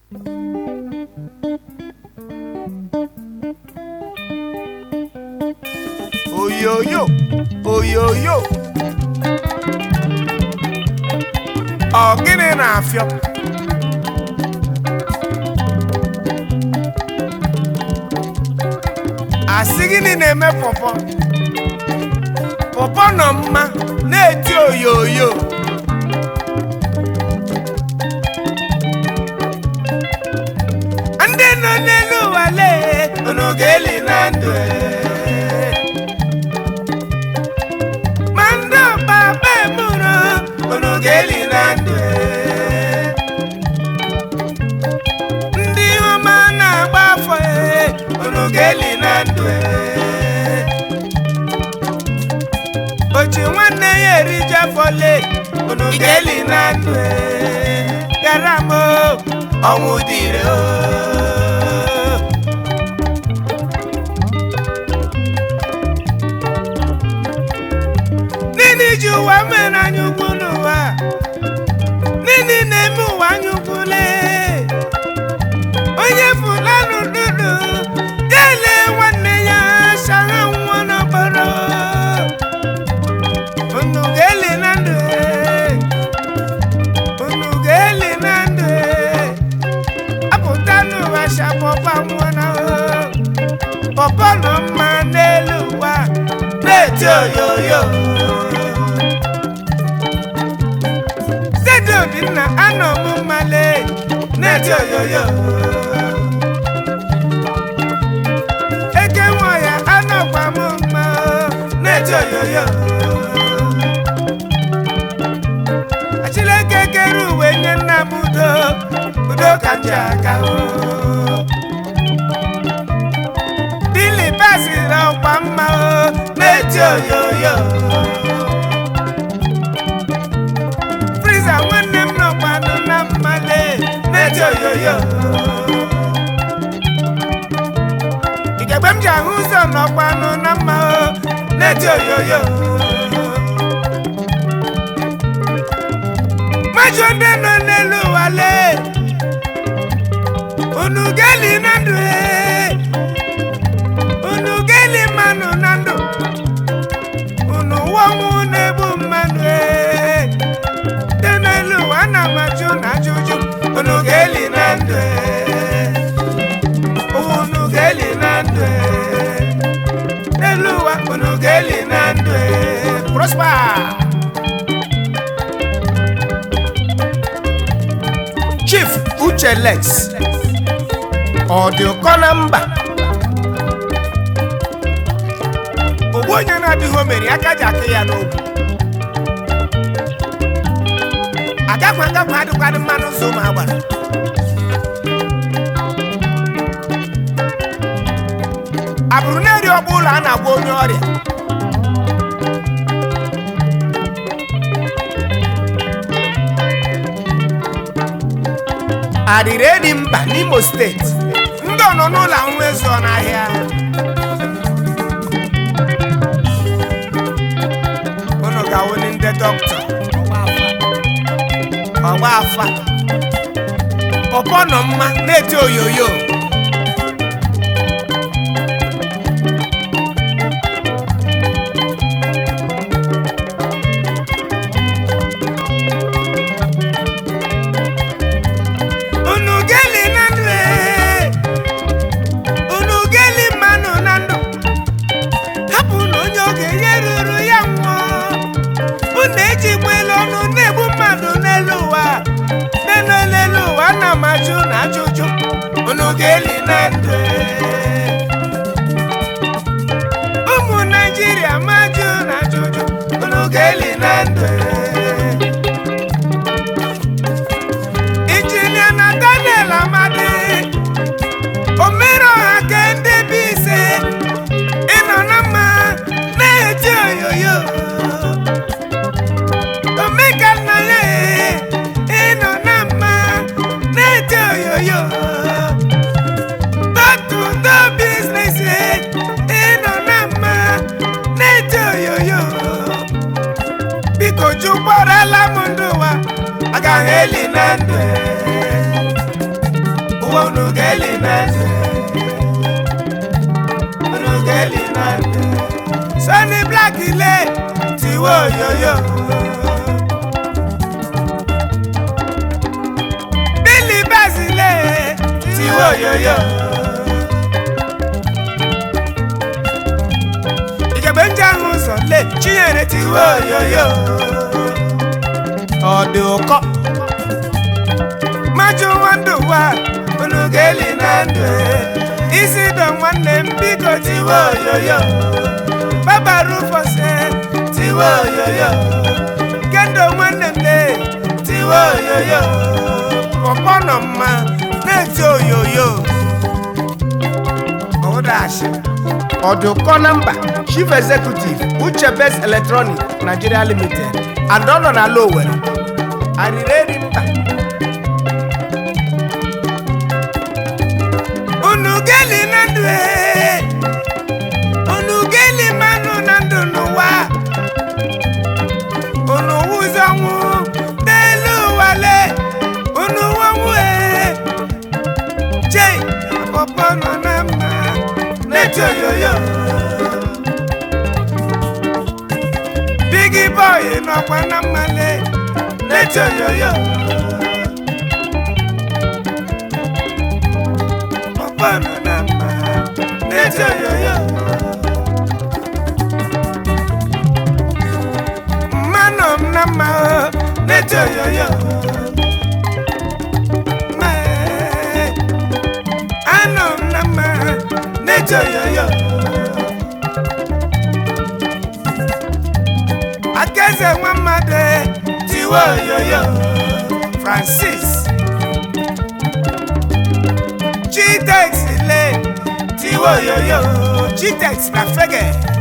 oyoyo oyoyo ọ gịnị na-afịọ asị gịnị na-eme pọpọ pọpọ nọ mma na-eti oyoyo ndị nọ n'elu ụwa lee unu ga-eli na ndụ ee. ma ndị ọkpakpa emụrụ unu ga-eli na ndụ ee. ndị ọma na-agba afọ ee, unu ga-eli na ndụ ee. ochi nwanne ya eriju afọ lee unu ga-eli na ndụ ee. gara m o, ọnwụ dịrị o Nini ji ụwa mere anya ukwu n'ụwa Nini na-eme ụwa anya ukwu lee onye fulani dudu ya ele nwanne ya sara nwa n'okporo unu ga-eli na ndụ ee. unu ga-eli na ndụ ee. apụta n'ụwa shapọpa nwụọ na pọpọ nọ mma n'elu ụwa na-eti oyoyo Steeti Obinna anọ m mmale na-eti oyoyo eke nwa ya anọkwa m mma na-eti oyoyo Achileke kere uwe nye nna m udo udo ka m ji aga o Dili basiri ọkwa mma o na-eti oyoyo Friza nwanne m nọkwanụ na mmale na-eti oyoyo Igegbe m ji ahụ ụzọ nọkwanụ na mma o na-eti oyoyo Majụ ndị nọ n'elu ụwa lee unu ga-eli na ndụ ee unu ga-eli mmanụ na ndụ unu wọnwụ na-egbu mmanụ ee dị n'elu ụwa ana m ajụ na ajụjụ unu ga-eli na ndụ ee unu ga-eli na ndụ ee n'elu ụwa unu ga-eli na ndụ ee prosper chief uche lex ọ dị ụkọ na mba ogbu onye na-adịghị omeri aka ji akụ ya n'ogwu agakwa agakwa adịkwadị mmanụ ụzọ ụmụ agbara abụrụ na-eri ọkpụ ụlọ a na-agwa onye ọrịa arịrị edi mba n'imo steeti ndị ọ nọ n'ụlọ ahụ ezuọ n'ahịa unu ga-awụli ndị dọkịta ọgba afa pọpọ nọ mma na-eti oyoyo unu geli na ndụ ee. unu geli mmanụ na ndụ hapụ na onye oge ihe ruru ya nwụọ unu ejikwela ọnụ na-egbu mmadụ n'elu ụwa n'elu n'elu ụwa na m ajụ na ajụjụ unu ga-eli na ndụ ee. ụmụ naijiria majụ na ajụjụ unu ga-eli na ndụ ee. injinia nathaniel amadi omere ọha ke ndị bụ ise ịnọ na mma na-eti oyoyo omeka nna ya ee, ịnọ na mma na-eti oyoyo totu do biznes ee, ịnọ na mma na-eti oyoyo biko jụkwarala m ndụ ụwa agaghị eli na ndụ ee. unu ga-eli na ndụ unu ga-eli na ndụ Sonny Black ile tiwe oyoyo Billy Bass ile tiwe oyoyo Igebe ndị ahụ ụzọ le Chinyere tiwe oyoyo ọ dị ụkọ maju nwandụ wa unu ga-eli na ndụ isi dọ nwanne m biko tiwe oyoyo baba rufose tiwe oyoyo kendo nwanne m le tiwe oyoyo pọpọ nọ mma na-eti oyoyo ụdashi ọdụkọ na mba chief executive uche best electronic nigeria limited adọnọ na ala owere arịrịrị mba unu geli na ndụ ee. unu geli manụ na ndụ n'ụwa unu wụzi ọnwụ n'elu ụwa le unu wọnwụ ee chei pọpọ nọ na mma na-eti oyoyo bigi bọyị nọkwa na mmale na-eti oyoyo pọpọ nọ na mma na-eti oyoyo mmanụ m na mma o na-eti oyoyo Mee, anụ m na mma na-eti oyoyo akaeze nwa mmadụ tiwe oyoyo francis chitex le tiwe oyoyo chitex na fege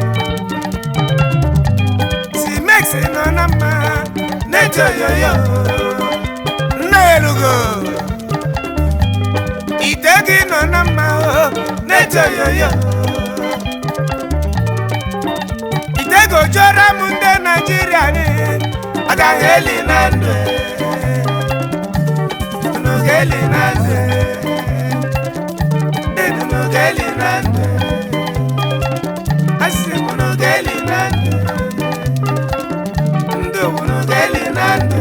timex nọ na mma na-eti oyoyo nna elugo ite gị nọ na mma o na-eti oyoyo ite gojoro m ndị naijiria ni agaghị eli na ndụ unu ga-eli na ndụ unu ga-eli na ndụ asị m unu ga-eli na ndụ ndụ unu ga-eli na ndụ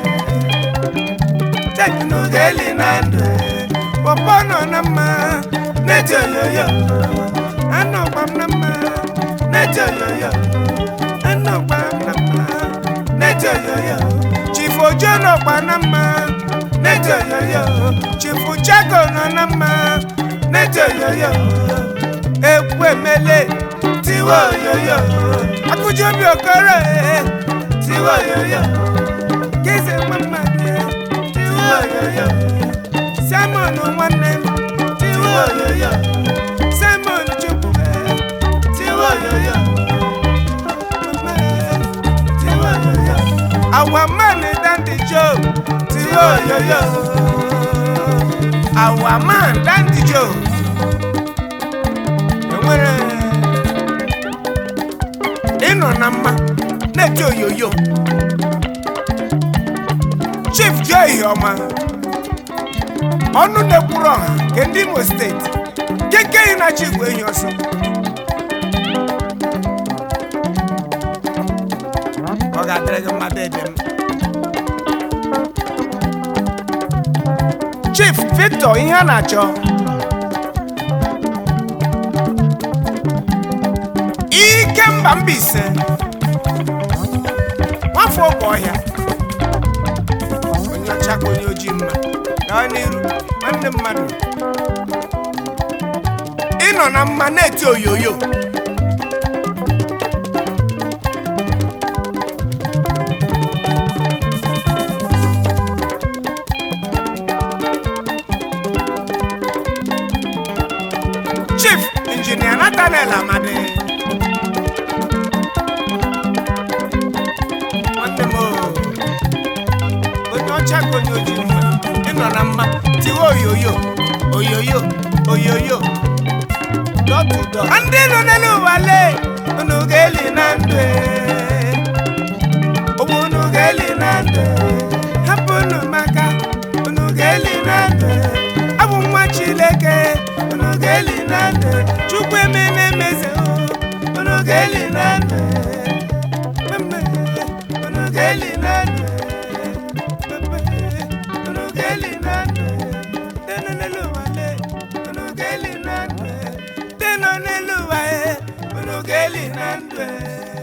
Cheki unu ga-eli na ndụ pọpọ nọ na mma na-eti oyoyo anọkwa m na mma na-eti oyoyo anọkwa m na mma na-eti oyoyo chifu ojo nọkwa na mma na-eti oyoyo chifu chago nọ na mma na-eti oyoyo ekwu emele tiwe oyoyo akụji obi okoro eh, tiwe oyoyo geze mama tiwe oyoyo simon nwanne m tiwe oyoyo simon chukwu eh, tiwe oyoyo mama eh, tiwe oyoyo our man dandy joe tiwe oyoyo our man dandy joe enwere ịnọ na mma na-eti oyoyo chief joe iheọma ọnụ na-ekwuru ọha nke ndị imo steeti keke yi na chi igwe ehi ọsọ ọ ga-adịrị gị mmadụ ebe m chief victor ihe a na-achọ ike mba Mbaise nwafọ oge ọhịa onye ọcha ka onye ojii mma gaa n'iru nwanne mmadụ ịnọ na mma na-eti oyoyo chief injinia nathaniel amadi nwanne m o, onye ọcha ka onye ojii mma ịnọ na mma tiwe oyoyo oyoyo oyoyo dọtụdọ ndị nọ n'elu ụwa lee unu ga-eli na ndụ e. ụmụ unu ga-eli na ndụ hapụ unu maka unu ga-eli na ndụ abụ nwa chi ndụ chukwu emene meze unu ga-eli na ndụ unu ga-eli na ndụ unu ga-eli na ndụ tenu n'elu ụwa le unu ga-eli na ndụ tenu n'elu ụwa unu ga-eli na ndụ